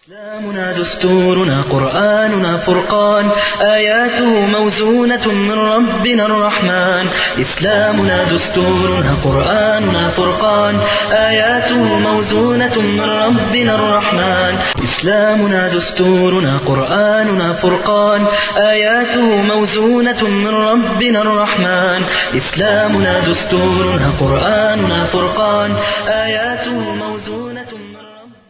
إسلامنا دستورنا قرآننا فرقان آياته موزونة من ربنا الرحمن إسلامنا دستورنا قرآننا فرقان آياته موزونة من ربنا الرحمن إسلامنا دستورنا قرآننا فرقان آياته موزونة من ربنا الرحمن إسلامنا دستورنا قرآننا فرقان آياته موزونة من ربنا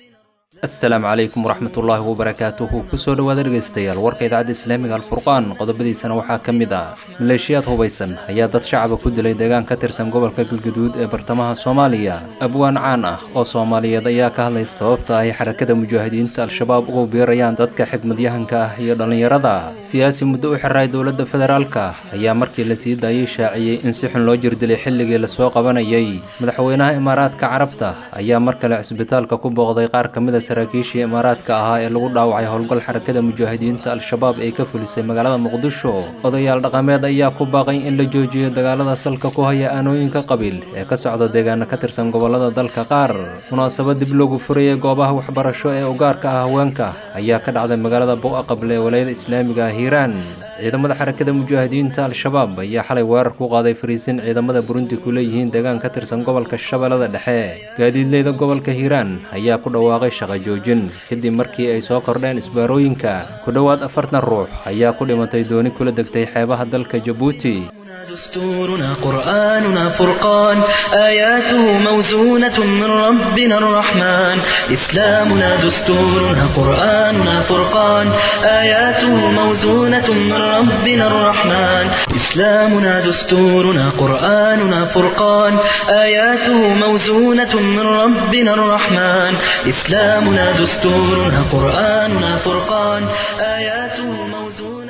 asalaamu calaykum waraxmatullaahi wabarakaatuhu kusoo dhowaada dhegaystayaal warka idaacadda islaamiga alfurqaan qodobadiisana waxaa ka mid ah maleeshiyaad hubaysan ayaa dad shacaba ku dilay deegaan ka tirsan gobolka galguduud ee bartamaha soomaaliya abwaan caan ah oo soomaaliyeed ayaa ka hadlay sababta ay xarakada mujaahidiinta al-shabaab ugu biirayaan dadka xigmadyahanka ah iyo dhallinyarada siyaasi muddo u xiray dowladda federaalka ayaa markii la sii daayey shaaciyey in si xun loo jirdilay xilligii lasoo qabanayay madaxweynaha imaaraadka carabta ayaa mar kale cisbitaalka ku booqday qaar ka mid a saraakiishii imaaraadka ahaa ee lagu dhaawacay howlgal xarakada mujaahidiinta al-shabaab ee ka fulisay magaalada muqdisho odayaal dhaqameed ayaa ku baaqay in la joojiyo dagaalada salka ku haya aanooyinka qabiil ee ka socda deegaana ka tirsan gobolada dalka qaar munaasabad dib loogu furayay goobaha waxbarasho ee ugaarka ah haweenka ayaa ka dhacday magaalada buqa qable ee walayada islaamiga ah hiiraan ciidamada xarakada mujaahidiinta al-shabaab ayaa xalay weerar ku qaaday fariisin ciidamada burundi ku leeyihiin deegaan ka tirsan gobolka shabeellada dhexe gaadiidleyda gobolka hiiraan ayaa ku dhawaaqay shaqa joojin kadib markii ay soo kordheen isbaarooyinka ku dhowaad afartan ruux ayaa ku dhimatay dooni kula degtay xeebaha dalka jabuuti دستورنا قرآننا فرقان آياته موزونة من ربنا الرحمن إسلامنا دستورنا قرآننا فرقان آياته موزونة من ربنا الرحمن إسلامنا دستورنا قرآننا فرقان آياته موزونة من ربنا الرحمن إسلامنا دستورنا قرآننا فرقان آياته موزونة من ربنا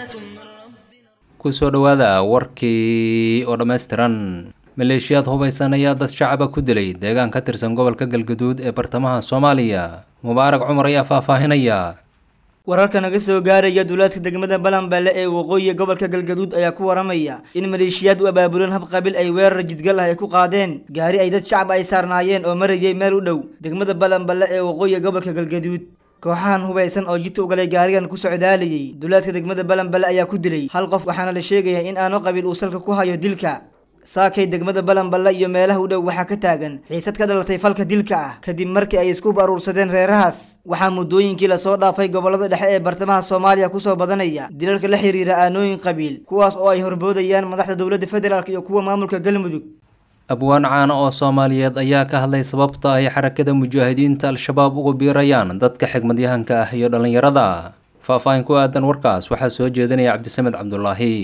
kusoo dhowaada warkii oo dhammaystiran maleeshiyaad hubaysan ayaa dad shacaba ku dilay deegaan ka tirsan gobolka galguduud ee bartamaha soomaaliya mubaarak cumar ayaa faahfaahinaya wararka naga soo gaaraya duulaadka degmada balanballe ee waqooyiga gobolka galgaduud ayaa ku waramaya in maleeshiyaad u abaabuleen hab qabiil ay weerar jidgal ah ay ku qaadeen gaari ay dad shacab ay saarnaayeen oo marayay meel u dhow degmada balanballe ee waqooyiga gobolka galgaduud kooxahan hubaysan oo jidta u galay gaarigan ku socdaalayay duulaadka degmada balanballe ayaa ku dilay hal qof waxaana la sheegayaa in aano qabiil uu salka ku hayo dilka saakay degmada balanballe iyo meelaha u dhow waxaa ka taagan xiisad ka dhalatay falka dilka ah kadib markii ay isku baruursadeen reerahaas waxaa muddooyinkii lasoo dhaafay gobolada dhexe ee bartamaha soomaaliya kusoo badanaya dilalka la xiriira aanooyin qabiil kuwaas oo ay horboodayaan madaxda dowladda federaalk iyo kuwa maamulka galmudug abwaan caana oo soomaaliyeed ayaa ka hadlay sababta ay xarakada mujaahidiinta al-shabaab ugu biirayaan dadka xigmadyahanka ah iyo dhallinyarada faahfaahin ku aadan warkaas waxaa soo jeedinaya cabdisamed cabdulaahi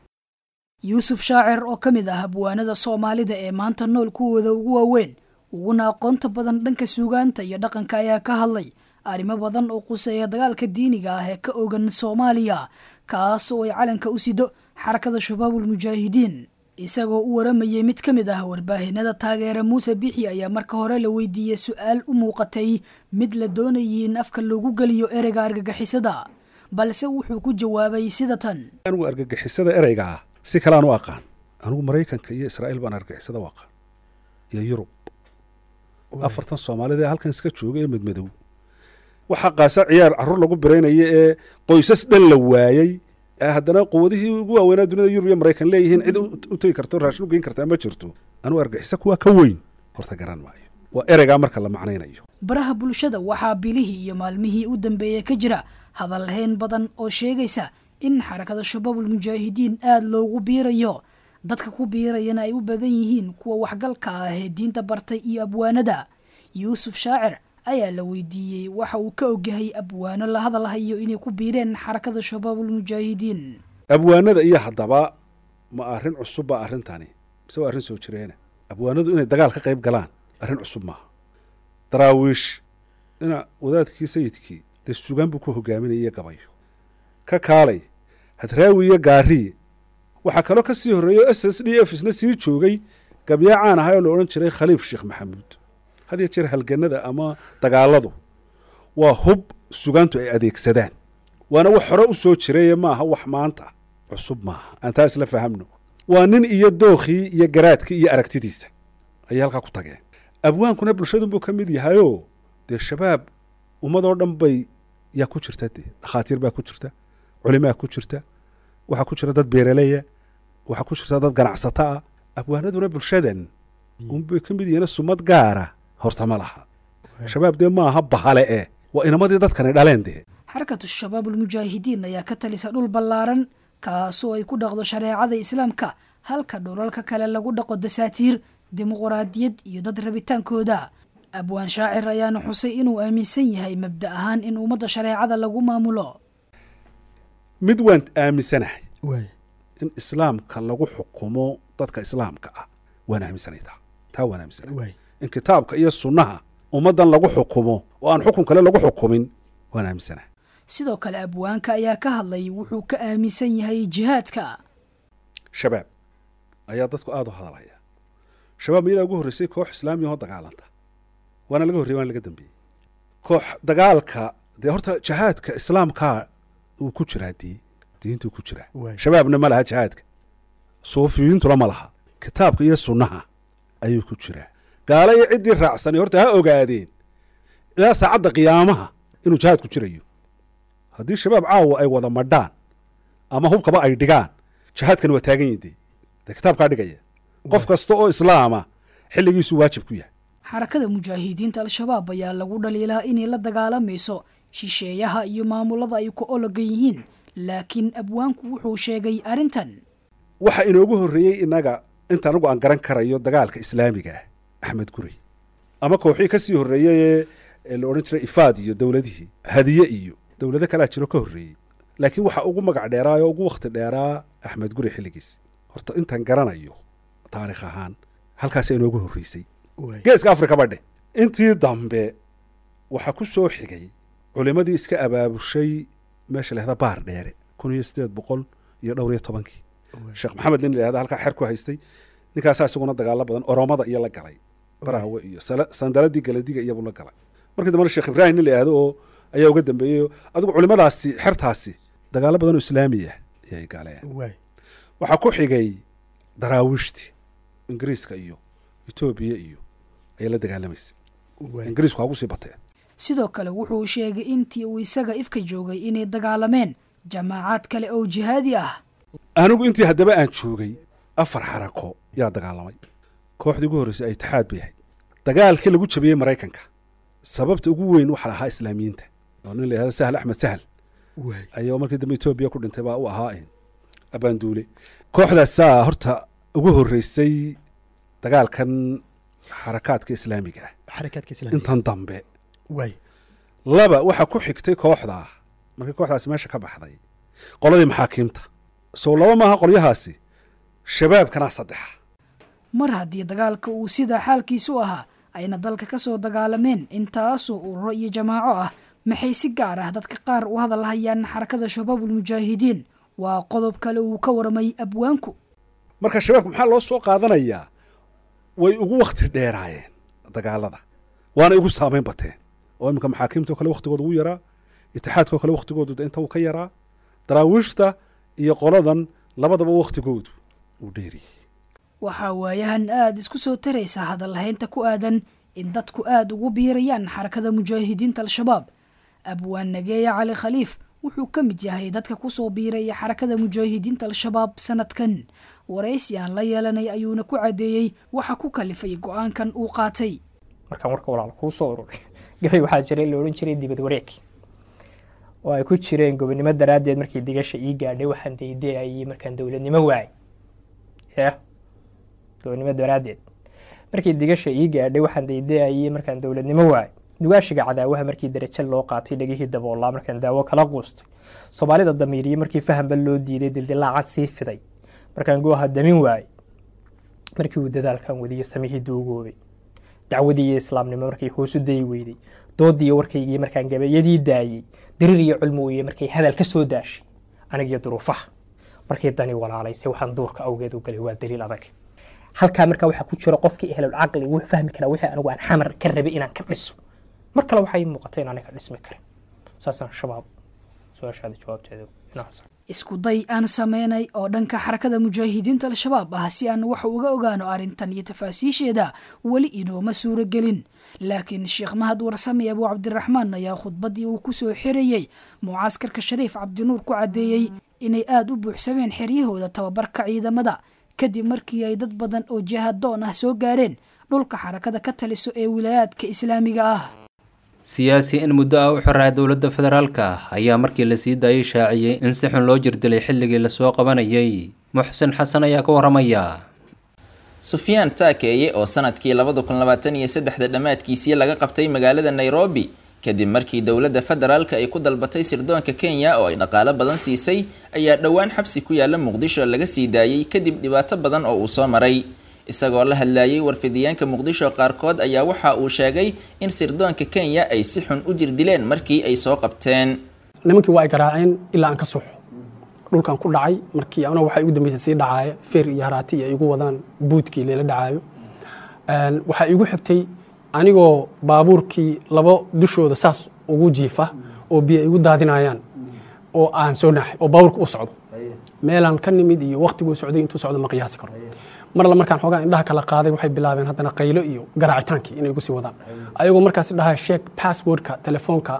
yuusuf shaacir oo ka mid ah abwaanada soomaalida ee maanta nool kuwooda ugu waaweyn uguna aqoonta badan dhanka suugaanta iyo dhaqanka ayaa ka hadlay arrimo badan oo quseeya dagaalka diiniga ah ee ka ogan soomaaliya kaas oo ay calanka u sido xarakada shabaabul mujaahidiin isagoo u waramayay mid ka mid ah warbaahinada taageera muuse bixi ayaa marka hore la weydiiyey su-aal u muuqatay mid la doonayay in afka loogu geliyo ereyga argagixisada balse wuxuu ku jawaabay sida tan anigu argagixisada ereyga ah si kaleaan u aqaan anigu maraykanka iyo israa'iil baan argagixisada u aqaan iyo yurub afartan soomaalida ee halkan iska jooga ee madmadow waxaa qaasa ciyaar carruur lagu biraynaya ee qoysas dhan la waayey haddana quwadihii ugu waaweynaa dunida yurub iyo maraykan leeyihiin cid u tegi karto raashin u geyn kartaa ma jirto anugu argixisa kuwaa ka weyn horta garan maayo waa ereygaa marka la macnaynayo baraha bulshada waxaa bilihii iyo maalmihii u dambeeyey ka jira hadalhayn badan oo sheegaysa in xarakada shabaabul mujaahidiin aada loogu biirayo dadka ku biirayana ay u badan yihiin kuwa waxgalka ah ee diinta bartay iyo abwaanada yuusuf shaacir ayaa la weydiiyey waxa uu ka ogyahay abwaano la hadalhayo inay ku biireen xarakada shabaabul mujaahidiin abwaanada iyo haddaba ma arrin cusub baa arrintani mise waa arrin soo jireena abwaanadu inay dagaal ka qayb galaan arrin cusub maaha daraawiish ina wadaadkii sayidkii dee sugaan buu ku hogaaminaya gabayo ka kaalay hadraawi iyo gaariye waxaa kaloo ka sii horreeya s s d f isna sii joogay gabyaa caan ahay oo la odhan jiray khaliif sheekh maxamuud had iyo jeer halganada ama dagaaladu waa hub sugaantu ay adeegsadaan waana wax hore u soo jiraye maaha wax maanta cusub maaha aan taa isla fahamno waa nin iyo dookhii iyo garaadkii iyo aragtidiisa ayay halkaa ku tageen abwaankuna bulshadunbuu ka mid yahayoo dee shabaab ummadoo dhan bay yaa ku jirta dee dhakhaatiir baa ku jirta culimaa ku jirta waxaa ku jira dad beeraleya waxaa ku jirta dad ganacsato ah abwaanaduna bulshadan unbay ka mid yihiin sumad gaara horta ma laha shabaab dee maaha bahale eh waa inamadii dadkani dhaleen dee xarakatu shabaab ulmujaahidiin ayaa ka talisa dhul ballaaran kaasoo ay ku dhaqdo shareecada islaamka halka dhulalka kale lagu dhaqo dasaatiir dimuquraadiyad iyo dad rabitaankooda abwaan shaacir ayaana xusay inuu aaminsan yahay mabda ahaan in ummadda shareecada lagu maamulo mid waan aaminsanahay in islaamka lagu xukumo dadka islaamka ah waan aaminsanay taa taa waan aaminsanahay in kitaabka iyo sunnaha ummaddan lagu xukumo oo aan xukun kale lagu xukumin waan aaminsanahay sidoo kale abwaanka ayaa ka hadlay wuxuu ka aaminsan yahay jihaadka shabaab ayaa dadku aada u hadalaya shabaab miyadaa ugu horreysay koox islaamiya oo dagaalanta waana laga horreyey waana laga dambeeyey koox dagaalka dee horta jihaadka islaamkaa uu ku jiraa dii diintuu ku jiraa shabaabna ma laha jihaadka suufiyiintuna ma laha kitaabka iyo sunnaha ayuu ku jiraa gaalo iyo ciddii raacsani horta ha ogaadeen ilaa saacadda qiyaamaha inuu jihaadku jirayo haddii shabaab caawa ay wada madhaan ama hubkaba ay dhigaan jihaadkani waa taagan yihin dee dee kitaabkaa dhigaya qof kasta oo islaama xilligiisuu waajib ku yahay xarakada mujaahidiinta al-shabaab ayaa lagu dhaliilaa inay la dagaalamayso shisheeyaha iyo maamulada ay ku ologan yihiin laakiin abwaanku wuxuu sheegay arrintan waxa inoogu horreeyey innaga inta anagu aan garan karayo dagaalka islaamiga ah axmed gurey ama kooxii ka sii horreeyey ee la odhan jiray ifaad iyo dowladihii hadiye iyo dowlado kalea jiro ka horreeyey laakiin waxa ugu magac dheeraa oo ugu wakhti dheeraa axmed gurey xilligiis horta intaan garanayo taarikh ahaan halkaasa inoogu horreysay geeska afrika badhe intii dambe waxaa ku soo xigay culimmadii iska abaabushay meesha lahda baar dheere kun iyo siddeed boqol iyo dhowr iyo tobankii sheekh maxamed nin layahda halkaa xer ku haystay ninkaasaa isaguna dagaalo badan oromada iyo la galay barahawe iyo sandaladii galadiga iyabuu la galay markii dambena sheekh ibraahim nin layahdo oo ayaa uga dambeeyey adigu culimmadaasi xertaasi dagaalo badan oo islaamiya ayay galeen waxaa ku xigay daraawiishtii ingiriiska iyo etoobiya iyo ayay la dagaalamaysay ingiriisku hagu sii bateen sidoo kale wuxuu sheegay intii uu isaga ifka joogay inay dagaalameen jamaacaad kale oo jihaadi ah anigu intii haddaba aan joogay afar xarako yaa dagaalamay kooxdii ugu horreysay itixaad bay ahayd dagaalkii lagu jabiyey maraykanka sababta ugu weyn waxaa ahaa islaamiyiinta oo nin la yahda sahal axmed sahal ayaa markii dambe etoobiya ku dhintay baa u ahaa abaanduule kooxdaasaa horta ugu horreysay dagaalkan xarakaadka islaamiga ah intan dambe laba waxaa ku xigtay kooxdaa markii kooxdaasi meesha ka baxday qoladii maxaakiimta sow laba maaha qolyahaasi shabaabkanaa saddexa mar haddii dagaalka uu sidaa xaalkiisu ahaa ayna dalka ka soo dagaalameen intaasoo ururo iyo jamaaco ah maxay si gaar ah dadka qaar u hadal hayaan xarakada shabaabulmujaahidiin waa qodob kale uu ka warmay abwaanku marka shabaabka maxaa loo soo qaadanayaa way ugu wakhti dheeraayeen dagaalada waana igu saamayn bateen oo iminka maxaakiimtao kale wakhtigooda ugu yaraa itixaadkao kale wakhtigoodu de inta uu ka yaraa daraawiishta iyo qoladan labadaba wakhtigoodu uu dheeriyey waxaa waayahan aada isku soo taraysa hadallahaynta ku aadan in dadku aada ugu biirayaan xarakada mujaahidiinta al-shabaab abwaan nageeya cali khaliif wuxuu ka mid yahay dadka kusoo biiraya xarakada mujaahidiinta al-shabaab sanadkan waraysi aan la yeelanay ayuuna ku caddeeyey waxa ku kalifay go-aankan uu qaatay markaan warka walaal kuu soo ururay gabay waxaa jiray la odhan jiray dibad wareeg oo ay ku jireen gobonimo daraaddeed markii digasha ii gaadhay waxaan daydeayay markaan dowladnimo waayay ya gobonimo daraaddeed markii digasha ii gaadhay waxaan daydeayay markaan dowladnimo waayay dugaashiga cadaawaha markii darajo loo qaatay dhegihii daboolaa markaan daawo kala quustay soomaalida damiiriye markii fahanba loo diiday dildilaacan sii fiday markaan gooha damin waayey markii uu dadaalkan wadiyo samihii duugoobay dacwadii iyo islaamnimo markay hoosu dayi weyday doodiiyo warkaygii markaan gabayadii daayey dariir iyo culmowiye markay hadal ka soo daashay anigiyo duruufaha markii dani walaalaysay waxaan duurka awgeed u galay waa daliil adag halkaa markaa waxaa ku jira qofkii ehlul caqli wuu fahmi karaa wixii anigu aan xamar ka rabay inaan ka dhiso mar kale waxay muuqatay in aniga dhismi karin saasaan shabaab su-aashaada jawaabteeda inaas isku day aan sameynay oo dhanka xarakada mujaahidiinta al-shabaab ah si aan wax uga ogaano arrintan iyo tafaasiisheeda weli inooma suuragelin laakiin sheekh mahad warsame abuu cabdiraxmaan ayaa khudbaddii uu kusoo xirayey mucaaskarka shariif cabdinuur ku caddeeyey inay aada u buuxsameen xeryahooda tababarka ciidamada kadib markii ay dad badan oo jihadoon ah soo gaareen dhulka xarakada ka taliso ee wilaayaadka islaamiga ah siyaasi in muddo ah u xoraa dowladda federaalka ayaa markii la sii daayay shaaciyey in si xun loo jirdilay xilligii lasoo qabanayay muxsin xasan ayaa ka waramaya sufyaan taakeeye oo sanadkii labada kun labaatan iyo saddexda dhammaadkiisii laga qabtay magaalada nairobi kadib markii dowladda federaalka ay ku dalbatay sirdoonka kenya oo ay dhaqaalo badan siisay ayaa dhowaan xabsi ku yaala muqdisho laga sii daayey kadib dhibaato badan oo uu soo maray isagoo la hadlayay warfidiyaanka muqdisho qaarkood ayaa waxa uu sheegay in sirdoonka kenya ay si xun u jirdileen markii ay soo qabteen nimankii waa ay garaaceen ilaa aan ka suuxo dhulkan ku dhacay markii ana waxay ugu dambeysay sii dhacaaya feer iyo haraati iyo ay igu wadaan buudkii leela dhacaayo waxaa igu xigtay anigoo baabuurkii laba dushooda saas ugu jiifa oo biyo igu daadinayaan oo aan soo naaxay oo baabuurka u socdo meelaan ka nimid iyo waktiguu socday intuu socdo ma qiyaasi karo marla markaan xoogaa indhaha kala qaaday waxay bilaabeen haddana qaylo iyo garaacitaankii inay igu sii wadaan ayagoo markaas dhahaa sheeg passwordka telefoonka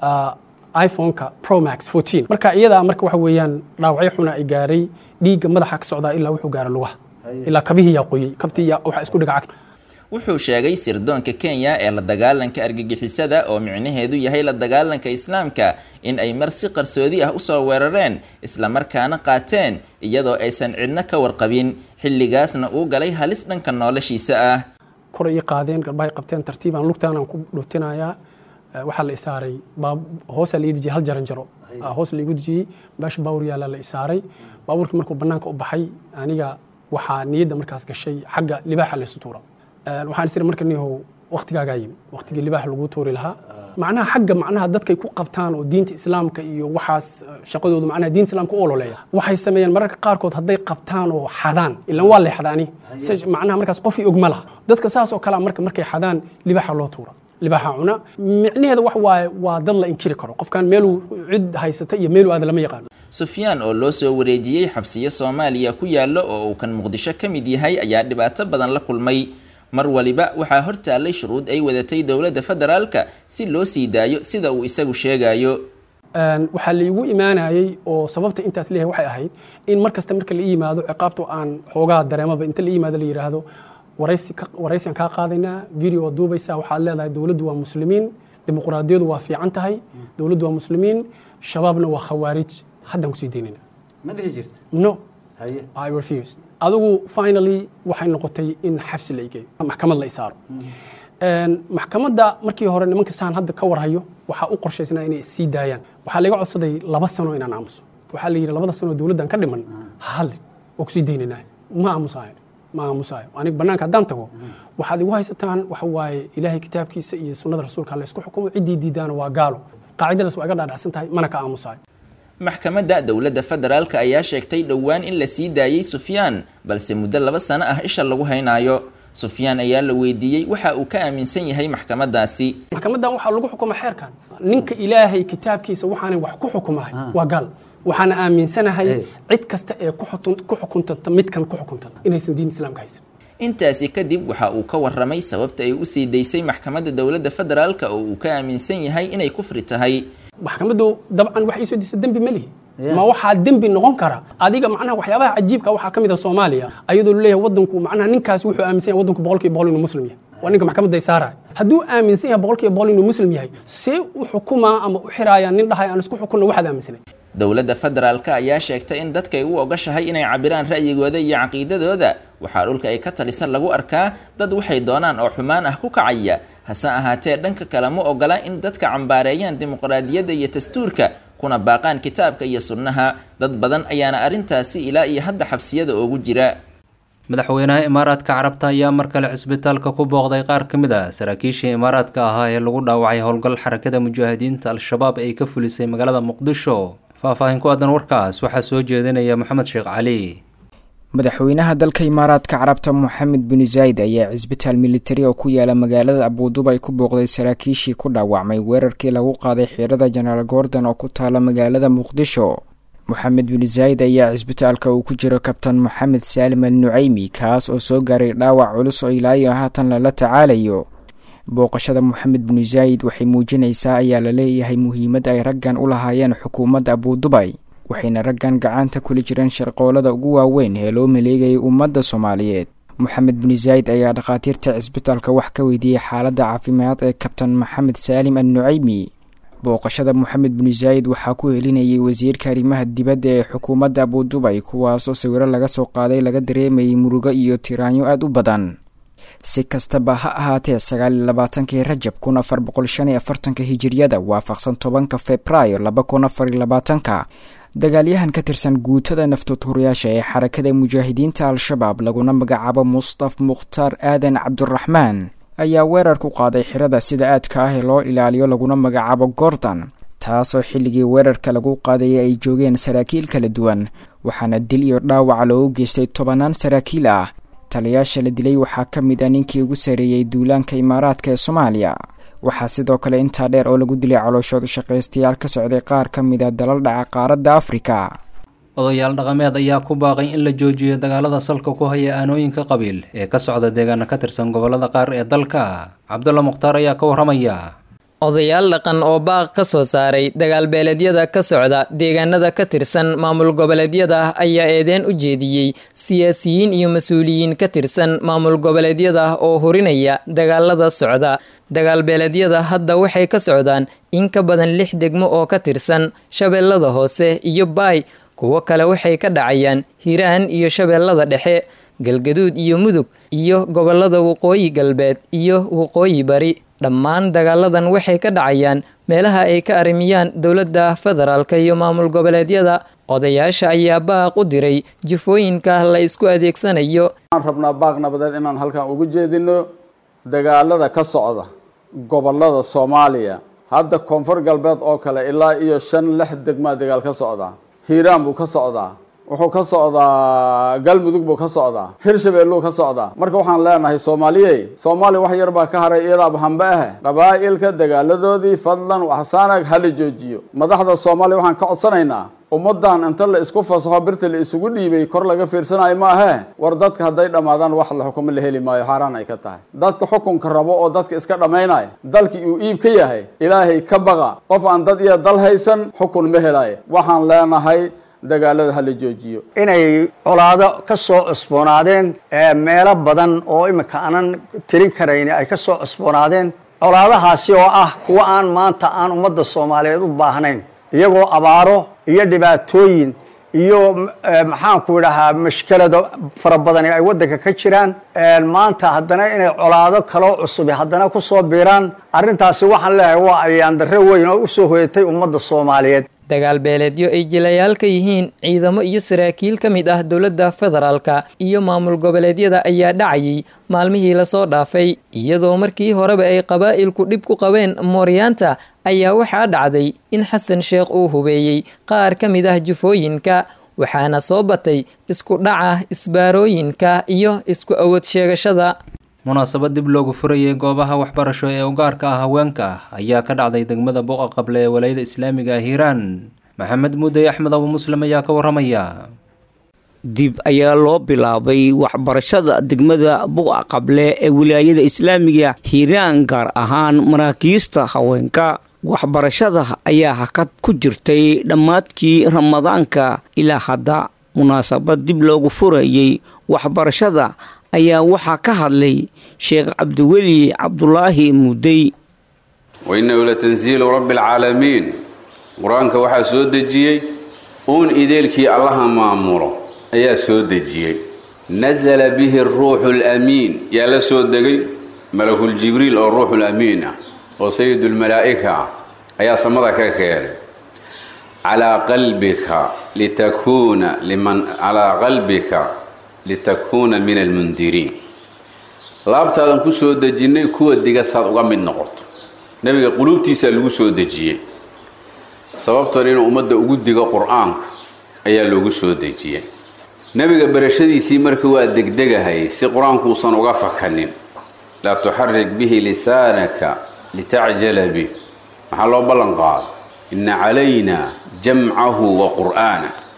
iphoneka promax fourteen marka iyadaa marka waxa weeyaan dhaawacyo xuna ay gaaray dhiigga madaxa ka socdaa ilaa wuxuu gaara lugaha ilaa kabihii yaa qoyey kabtii yaa waxaa isku dhiga cagta wuxuu sheegay sirdoonka kenya ee la dagaalanka argagixisada oo micnaheedu yahay la dagaalanka islaamka in ay mar si qarsoodi ah usoo weerareen islamarkaana qaateen iyadoo aysan cidno ka warqabin xilligaasna uu galay halis dhanka noloshiisa ah kor ii qaadeen garbahay qabteen tartiibaan lugtaanaan ku dhuutinayaa waxaa la isaaray hoosaa la ii dejiyey hal jaran jaro hoos laigu dejiyey meesha baawur yaala la isaaray baabuurkii markuu bannaanka u baxay aniga waxaa niyadda markaas gashay xagga libaaxa laysu tuura waxaan isiri marka nihow waktigaagaa yimi waktigii libaax lagu tuuri lahaa macnaha xagga macnaha dadkay ku qabtaan oo diinta islaamka iyo waxaas shaqadoodu macnaha diinta islaamka u ololeeya waxay sameeyeen mararka qaarkood hadday qabtaan oo xadaan ilan waa lay xadaani macnaha markaas qofii og ma laha dadka saas oo kalea marka markay xadaan libaaxa loo tuura libaaxa cuna micnaheeda wax waaye waa dad la inkiri karo qofkan meeluu cid haysata iyo meeluu aada lama yaqaano sufyaan oo loo soo wareejiyey xabsiyo soomaaliya ku yaallo oo uu kan muqdisho ka mid yahay ayaa dhibaato badan la kulmay mar waliba waxaa hor taallay shuruud ay wadatay dowladda federaalka si loo sii daayo sida uu isagu sheegayo waxaa laigu imaanayey oo sababta intaas leeyahay waxay ahayd in mar kasta marka la ii yimaado ciqaabto aan xoogaa dareemaba inta la ii yimaado la yidhaahdo waraysian kaa qaadaynaa video waa duubaysaa waxaad leedahay dowladdu waa muslimiin dimuqraadiyadu waa fiican tahay dowladdu waa muslimiin shabaabna waa khawaarij haddaan kusii daynayna ma dhihi jirta no I refused adigu finally waxay noqotay in xabsi la igeeyo maxkamad la isaaro maxkamadda markii hore nimanka saan hadda ka warhayo waxaa u qorshaysnaa inay sii daayaan waxaa laga codsaday laba sano inaan aamuso waxaa la yidhi labada sano dowladdan ka dhiman ha hadlin waa kusii daynanaa ma aamusayo ma aamusayo aniga bannaanka haddaan tago waxaad igu haysataan waxa waaye ilaahay kitaabkiisa iyo sunnada rasuulka la isku xukumo ciddii diidaana waa gaalo qaacidadaas waa iga dhaadhacsan tahay mana ka aamusayo maxkamadda dowladda federaalka ayaa sheegtay dhowaan in la sii daayey sufyaan balse muddo laba sano ah isha lagu haynaayo sufyaan ayaa la weydiiyey waxa uu ka aaminsan yahay maxkamaddaasi maxkamaddan waxaa lagu xukuma xeerkan ninka ilaahay kitaabkiisa waxaanay wax ku xukumahay waa gaal waxaana aaminsanahay cid kasta ee ku xukuntanta midkan ku xukuntanta inaysan diin islaamka haysan intaasi kadib waxa uu ka waramay sababta ay u sii daysay maxkamadda dowladda federaalka oo uu ka aaminsan yahay inay kufri tahay maxkamaddu dabcan wax iisoo disa dembi ma lihi ma waxaa dembi noqon kara adiga macnaha waxyaabaha cajiibka waxaa ka mid a soomaaliya ayadoo laleeyahay wadanku macnaha ninkaasi wuxuu aaminsan yahay wadanku boqolkiiba boqol inuu muslim yahay waa ninka maxkamadda ay saaraya hadduu aaminsan yahay boqolkiiba boqol inuu muslim yahay see u xukumaa ama u xiraaya nin dhahay aan isku xukunna waxaad aaminsanay dowladda federaalka ayaa sheegtay in dadkay u ogashahay inay cabiraan ra'yigooda iyo caqiidadooda waxaa dhulka ay ka talisa lagu arkaa dad waxay doonaan oo xumaan ah ku kacaya hase ahaatee dhanka kale ma ogola in dadka cambaareeyaan dimuqraadiyadda iyo dastuurka kuna baaqaan kitaabka iyo sunnaha dad badan ayaana arrintaasi ilaa iyo hadda xabsiyada oogu jira madaxweynaha imaaraadka carabta ayaa mar kale cisbitaalka ku booqday qaar ka mid ah saraakiishii imaaraadka ahaa ee lagu dhaawacay howlgal xarakada mujaahidiinta al-shabaab ay ka fulisay magaalada muqdisho faahfaahin ku aadan warkaas waxaa soo jeedinaya moxamed sheekh cali madaxweynaha dalka imaaraadka carabta moxamed bin zayd ayaa cisbitaal militari oo ku yaala magaalada abuudubay ku booqday saraakiishii ku dhaawacmay weerarkii lagu qaaday xiirada jenaraal gordon oo ku taala magaalada muqdisho moxamed bin zaayid ayaa cisbitaalka uu ku jiro kabtan moxamed saalim al nucaymi kaas oo soo gaaray dhaawac culus oo ilaayo haatan lala tacaalayo booqashada moxamed bin zaayid waxay muujinaysaa ayaa la leeyahay muhiimad ay raggan u lahaayeen xukuumadda abudubay waxayna raggan gacanta kula jireen sharqoolada ugu waaweyn ee loo maleegayay ummadda soomaaliyeed moxamed bin zaayid ayaa dhakhaatiirta cisbitaalka wax ka weydiiyey xaaladda caafimaad ee kabtan maxamed saalim al nucaymi booqashada moxamed bin zaayid waxaa ku helinayay wasiirka arrimaha dibadda ee xukuumadda abudubay kuwaasoo sawiro laga soo qaaday laga dareemayay murugo iyo tiraanyo aada u badan si kastaba ha ahaatee sagaal iyo labaatankii rajab kun afar boqol shan iyo afartanka hijiriyada waafaqsan tobanka februaayo laba kun afar iyo labaatanka dagaalyahan ka tirsan guutada naftoodhuriyaasha ee xarakada mujaahidiinta al-shabaab laguna magacaabo mustaf mukhtaar aadan cabduraxmaan ayaa weerar ku qaaday xirada sida aadka ah ee loo ilaaliyo laguna magacaabo gordon taasoo xilligii weerarka lagu qaadayay ay joogeen saraakiil kala duwan waxaana dil iyo dhaawaca loogu geystay tobanaan saraakiil ah taliyaasha la dilay waxaa ka mid ah ninkii ugu sareeyey duulaanka imaaraadka ee soomaaliya waxaa sidoo kale intaa dheer oo lagu dilay calooshood shaqaystayaal ka socday qaar ka mid a dalal dhaca qaaradda afrika odayaal dhaqameed ayaa ku baaqay in la joojiyo dagaalada salka ku haya aanooyinka qabiil ee ka socda deegaana ka tirsan gobolada qaar ee dalka cabdulla mukhtaar ayaa ka warramaya odayaal dhaqan oo baaq ka soo saaray dagaalbeeleedyada ka socda deegaanada ka tirsan maamul goboleedyada ayaa eedeen u jeediyey siyaasiyiin iyo mas-uuliyiin ka tirsan maamul goboleedyada oo hurinaya dagaalada socda dagaalbeeleedyada hadda waxay ka socdaan in ka badan lix degmo oo ka tirsan shabeellada hoose iyo baay kuwo kale waxay ka dhacayaan hiiraan iyo shabeellada dhexe galgaduud iyo mudug iyo gobolada waqooyi galbeed iyo waqooyi bari dhammaan dagaaladan waxay ka dhacayaan meelaha ay ka arrimiyaan dowladda federaalka iyo maamul goboleedyada odayaasha ayaa baaq u diray jifooyinka la isku adeegsanayo waxaan rabnaa baaq nabadeed inaan halkan ugu jeedino dagaalada ka socda gobolada soomaaliya hadda koonfur galbeed oo kale ilaa iyo shan lix degmaa dagaal ka socdaa hiiraan buu ka socdaa wuxuu ka socdaa galmudug buu ka socdaa hirshabeelluu ka socdaa marka waxaan leenahay soomaaliyey soomaaliya wax yar baa ka haray iyadaaba hambe ah qabaa'ilka dagaaladoodii fadlan waxsaanag hala joojiyo madaxda soomaaliya waxaan ka codsanaynaa ummadan inta la isku fasaxo birta la isugu dhiibay kor laga fiirsanayo ma ahee war dadka hadday dhammaadaan wax la xukumo la heli maayo xaaraan ay ka tahay dadka xukunka rabo oo dadka iska dhammaynaya dalkii uu iib ka yahay ilaahay ka baqa qof aan dad iyo dal haysan xukun ma helayo waxaan leenahay dagaalada hala joojiyo inay colaado ka soo cusboonaadeen meelo badan oo imika aanan tirin karayn ay ka soo cusboonaadeen colaadahaasi oo ah kuwa aan maanta aan ummadda soomaaliyeed u baahnayn iyagoo abaaro iyo dhibaatooyin iyo maxaanku idhahaa mashkelado fara badani ay waddanka ka jiraan maanta haddana inay colaado kaloo cusubi haddana ku soo biiraan arrintaasi waxaan leeyahay waa ayaandarre weyn oo usoo hoyatay ummadda soomaaliyeed dagaal beeleedyo ay jilayaal ka yihiin ciidamo iyo saraakiil ka mid ah dowladda federaalka iyo maamul goboleedyada ayaa dhacayay maalmihii lasoo dhaafay iyadoo markii horeba ay qabaa'ilku dhib ku qabeen mooryaanta ayaa waxaa dhacday in xasan sheekh uu hubeeyey qaar ka mid ah jufooyinka waxaana soo batay isku dhaca isbaarooyinka iyo isku awood sheegashada munaasabad dib loogu furayay goobaha waxbarasho ee ugaarka ah haweenka ayaa ka dhacday degmada buqa qable ee walayada islaamiga ah hiiraan maxamed muudey axmed abu muslim ayaa ka warramaya dib ayaa loo bilaabay waxbarashada degmada buqa qable ee wilaayada islaamiga hiiraan gaar ahaan maraakiista haweenka waxbarashada ayaa hakad ku jirtay dhammaadkii ramadaanka ilaa hadda munaasabad dib loogu furayay waxbarashada ayaa waxaa ka hadlay sheekh cabdiweli cabdulaahi mudey wainahu la tansiilu rabbi alcaalamiin qur-aanka waxaa soo dejiyey uun ideelkii allaha maamulo ayaa soo dejiyey nasala bihi ruuxu lamiin yaa la soo degay malakuljibriil oo ruuxulamiin ah oo sayidulmalaa'ika ah ayaa samada ka keenay calaa qalbika litakuuna liman calaa qalbika litakuuna min almundiriin laabtaadan ku soo dejinnay kuwa diga saad uga mid noqoto nebiga quluubtiisaa lagu soo dejiyey sababtan inuu ummadda ugu digo qur-aanka ayaa loogu soo dejiyey nebiga barashadiisii marka waa degdegahay si qur-aankuusan uga fakanin laa tuxarik bihi lisaanaka litacjala bih maxaa loo ballan qaado inna calayna jamcahu wa qur'aana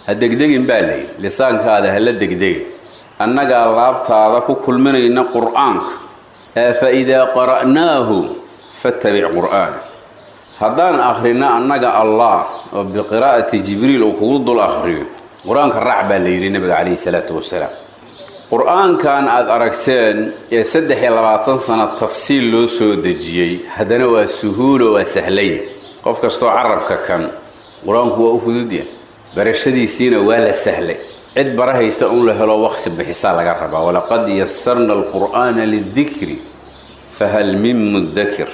ha degdegin baa layidhi lisaankaada hala degdegin annagaa laabtaada ku kulminayna qur'aanka ee fa idaa qara'naahu fattabic qur'aana haddaan akhrino annaga allah oo biqiraa'ati jibriil uu kugu dul akhriyo qur-aanka raac baa la yidhi nabiga calayhi salaatu wasalaam qur-aankan aada aragteen ee saddex iyo labaatan sano tafsiil loo soo dejiyey haddana waa suhuulo waa sahlaya qof kastoo carabka kan qur-aanku waa u fududya barashadiisiina waa la sahlay cid barahaysa un la helo waqsi bixisaa laga rabaa walaqad yasarna alqur'aana lidikri fahal min mudakir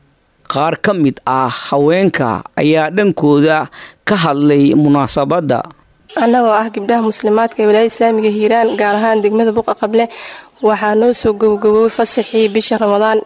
qaar ka mid ah haweenka ayaa dhankooda ka hadlay munaasabadda annagoo ah gabdhaha muslimaadka ee walaayada islaamiga hiiraan gaar ahaan degmada buqa qable waxaa noo soo gowgowoway fasaxii bisha ramadaan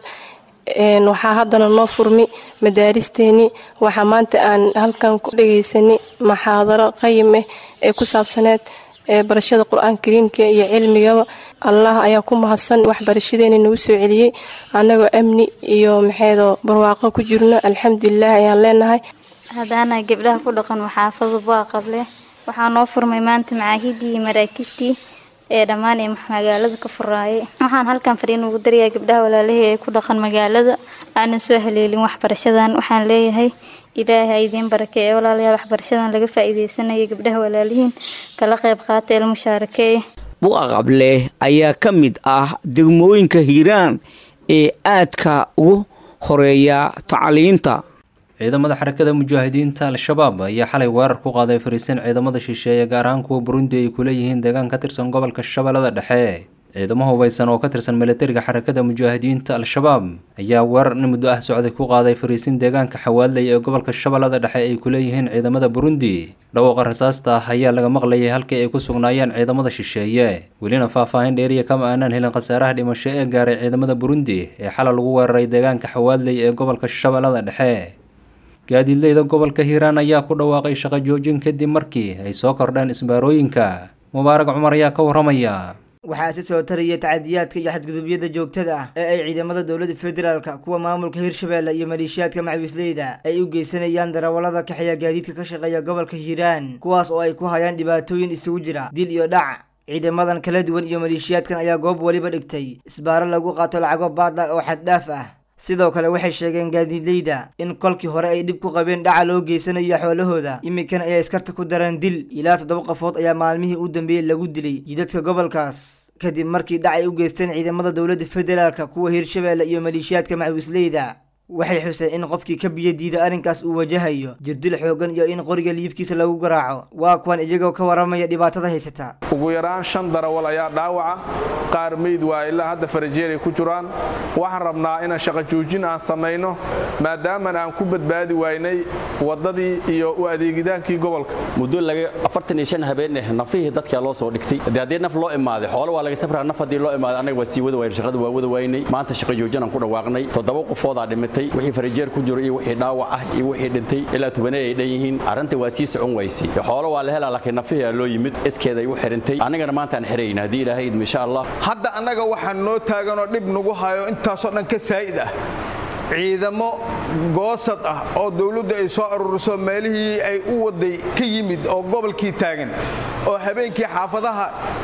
waxaa haddana noo furmi madaaristeennii waxaa maanta aan halkan ku dhagaysanay maxaadaro qayim ah ee ku saabsaneed barashada qur-aanka kariimka iyo cilmigaba allah ayaa ku mahadsan waxbarashadeena nagu soo celiyey annagoo amni iyo maxeedoo barwaaqo ku jirno alxamdulilah ayaan leenahay haddaana gabdhaha ku dhaqan maxaafada bua qable waxaa noo furmay maanta macaahidii iyo maraakiistii ee dhammaan ee magaalada ka furaayay waxaan halkan fariin ugu darayaa gabdhaha walaalahii ee ku dhaqan magaalada aanan soo haleelin waxbarashadan waxaan leeyahay ilaahay idiin barake ee walaalayaal waxbarashadan laga faa'iidaysanaya gabdhaha walaalihiin kala qayb qaata el mushaarake bu'a qable ayaa ka mid ah degmooyinka hiiraan ee aadka ugu horeeya tacliinta ciidamada xarakada mujaahidiinta al-shabaab ayaa xalay weerar ku qaaday fariisin ciidamada shisheeye gaar ahaan kuwa burundi ay ku leeyihiin deegaan ka tirsan gobolka shabeellada dhexe ciidamo hubaysan oo ka tirsan milatariga xarakada mujaahidiinta al-shabaab ayaa weerar in muddo ah socday ku qaaday fariisin deegaanka xawaadley ee gobolka shabeellada dhexe ay ku leeyihiin ciidamada burundi dhawaaqa rasaasta ah ayaa laga maqlayay halkii ay ku sugnaayeen ciidamada shisheeye welina faahfaahin dheeriya kama aanaan helin khasaaraha dhimasho ee gaaray ciidamada burundi ee xalay lagu weeraray deegaanka xawaadley ee gobolka shabeellada dhexe gaadiidleyda gobolka hiiraan ayaa ku dhawaaqay shaqo joojin kadib markii ay soo kordheen isbaarooyinka mubaarag cumar ayaa ka waramaya waxaa si soo taraya tacadiyaadka iyo xadgudubyada joogtada ah ee ay ciidamada dowladda federaalka kuwa maamulka hirshabeelle iyo maleeshiyaadka macawisleyda ay u geysanayaan darawallada kaxeeya gaadiidka ka shaqeeya gobolka hiiraan kuwaas oo ay ku hayaan dhibaatooyin isugu jira dil iyo dhac ciidamadan kala duwan iyo maleeshiyaadkan ayaa goob weliba dhigtay isbaaro lagu qaato lacago baadla oo xaddhaaf ah sidoo kale waxay sheegeen gaadiidleyda in kolkii hore ay dhib ku qabeen dhaca loo geysanayo xoolahooda iminkana ayay iskarta ku dareen dil ilaa toddoba qofood ayaa maalmihii u dambeeyey lagu dilay jidadka gobolkaas kadib markii dhac ay u geysteen ciidamada dowladda federaalka kuwa hirshabeelle iyo maleeshiyaadka macawisleyda waxay xuseen in qofkii ka biyo diida arrinkaas uu wajahayo jirdil xooggan iyo in qoriga liifkiisa lagu garaaco waa kuwan iyagoo ka waramaya dhibaatada haysata ugu yaraan shan darawal ayaa dhaawaca qaar meyd waa ilaa hadda farajeeray ku jiraan waxaan rabnaa inaan shaqo joojin aan samayno maadaaman aan ku badbaadi waynay waddadii iyo u adeegidaankii gobolka muddo laga afartan iyo shan habeen eh nafihii dadkaa loo soo dhigtay haddii haddii naf loo imaaday xoolo waa laga safraa naf haddii loo imaaday annaga waa sii wada wayn shaqada waa wada waynay maanta shaqo joojin aan ku dhawaaqnay toddoba qofoodaa dhimatay wixii farajeer ku jiro iyo wixii dhaawac ah iyo wixii dhintay ilaa tobanee ay dhan yihiin arrinta waa sii socon waysay xoolo waa la helaa laakiin nafihii loo yimid iskeeday u xirintay annagana maanta aan xirayna haddii ilaahay idmo insha allah hadda annaga waxaa noo taaganoo dhib nagu hayo intaasoo dhan ka saa'id ah ciidamo goosad ah oo dawladdu ay soo ururiso meelihii ay u waday ka yimid oo gobolkii taagan oo habeenkii xaafadaha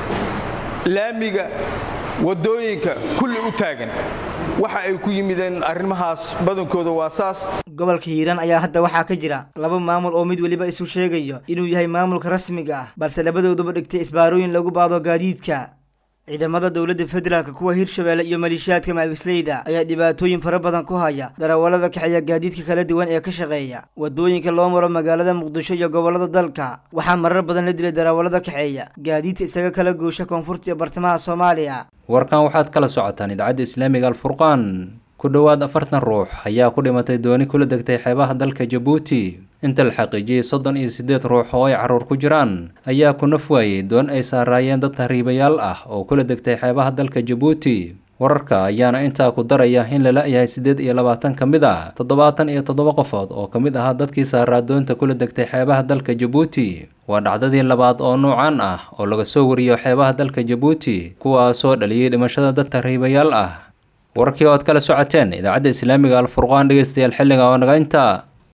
laamiga waddooyinka kulli u taagan waxa ay ku yimideen arrimahaas badankooda waa saas gobolka hiiraan ayaa hadda waxaa ka jira laba maamul oo mid weliba isu sheegayo inuu yahay maamulka rasmiga ah balse labadooduba dhigtay isbaarooyin lagu baado gaadiidka ciidamada dowladda federaalka kuwa hirshabeelle iyo maleeshiyaadka macawisleyda ayaa dhibaatooyin fara badan ku haya darawallada kaxeeya gaadiidka kala duwan ee ka shaqeeya waddooyinka loo maro magaalada muqdisho iyo gobollada dalka waxaa marar badan la dilay darawallada kaxeeya gaadiidka isaga kala goosha koonfurta iyo bartamaha soomaaliya warkan waxaad kala socotaan idaacadda islaamiga alfurqaan ku dhowaad afartan ruux ayaa ku dhimatay dooni kula degtay xeebaha dalka jabuuti inta la xaqiijiyey soddon iyo siddeed ruux oo ay carruur ku jiraan ayaa ku naf waayey doon ay saaraayeen dad tahriibayaal ah oo kula degtay xeebaha dalka jabuuti wararka ayaana intaa ku daraya in la la-yahay siddeed iyo labaatan ka mid ah toddobaatan iyo toddoba qofood oo ka mid ahaa dadkii saaraa doonta kula degtay xeebaha dalka jabuuti waa dhacdadii labaad oo nuucan ah oo laga soo wariyo xeebaha dalka jabuuti kuwaasoo dhaliyey dhimashada dad tahriibayaal ah wararkii oo aad kala socoteen idaacadda islaamiga alfurqaan dhegeystayaal xilliga oo naga intaa